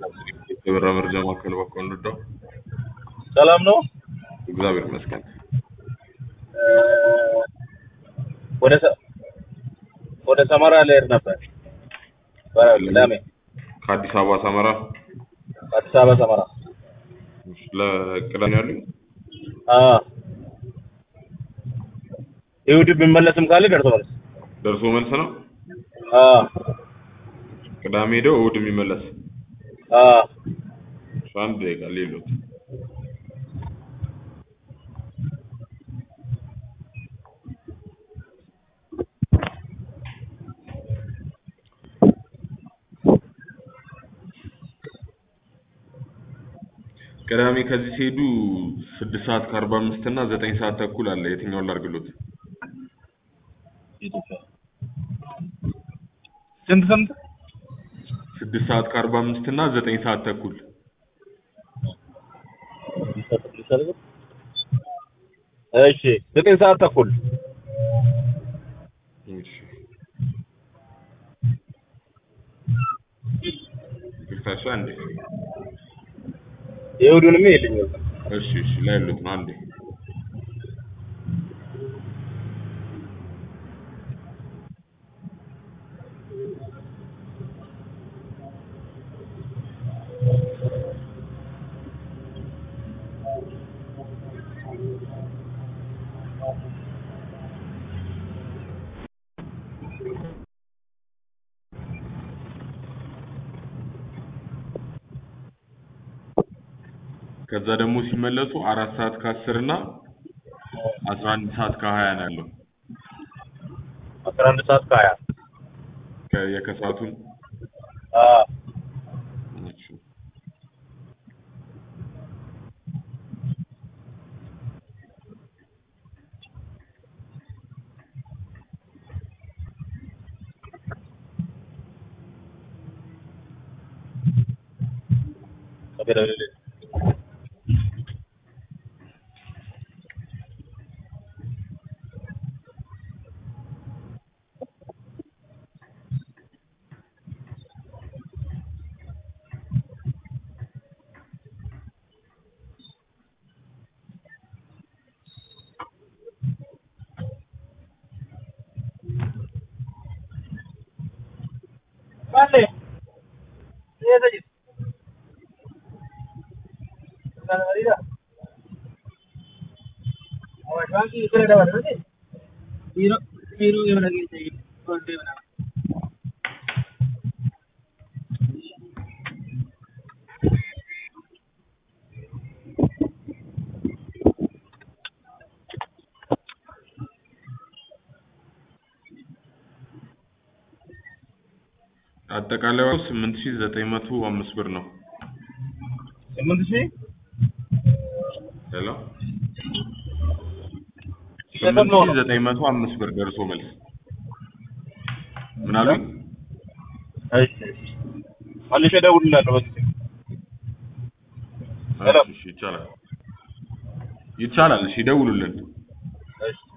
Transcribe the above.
የበራ መረጃ ማዕከል በኩል እንርዳው። ሰላም ነው። እግዚአብሔር ይመስገን። ወደ ሰ- ወደ ሰመራ ልሄድ ነበር። ቅዳሜ ከአዲስ አበባ ሰመራ አዲስ አበባ ሰመራ። ለቅዳሜ ያሉኝ አዎ ይሁድ ቢመለስም ካለ ደርሶ መልስ። ደርሶ መልስ ነው። አዎ ቅዳሜ ሄደው እሑድ የሚመለስ አዎ እሱ አንድ ደቂቃ ሌሎት ቅዳሜ ከዚህ ሲሄዱ ስድስት ሰዓት ከአርባ አምስት እና ዘጠኝ ሰዓት ተኩል አለ። የትኛውን ላድርግሎት? ስንት ስንት? ስድስት ሰዓት ከአርባ አምስት እና ዘጠኝ ሰዓት ተኩል እሺ ዘጠኝ ሰዓት ተኩል እሺ። ይቅርታ፣ እሱ አንዴ የእሑዱንም የለኝ እሺ፣ እሺ ላይ ያሉት ነው አንዴ ከዛ ደግሞ ሲመለሱ አራት ሰዓት ከአስር እና አስራ አንድ ሰዓት ከሀያ ነው ያለው አስራ አንድ ሰዓት ከሀያ ከ- የከሰዓቱን አዎ እሺ። Vale. Iya saja. Kalau tidak. Awak lagi itu ada apa lagi? Hero hero yang lagi saya birthday mana? አጠቃላይ ዋጋው ስምንት ሺህ ዘጠኝ መቶ አምስት ብር ነው። ስምንት ሺህ ሄሎ ስንት ስምንት ነው? ሺህ ዘጠኝ መቶ አምስት ብር ደርሶ መልስ ምን አሉኝ? እሺ መልሼ እደውልልሃለሁ በዚህ ሄሎ። እሺ ይቻላል ይቻላል። እሺ ይደውሉልን። እሺ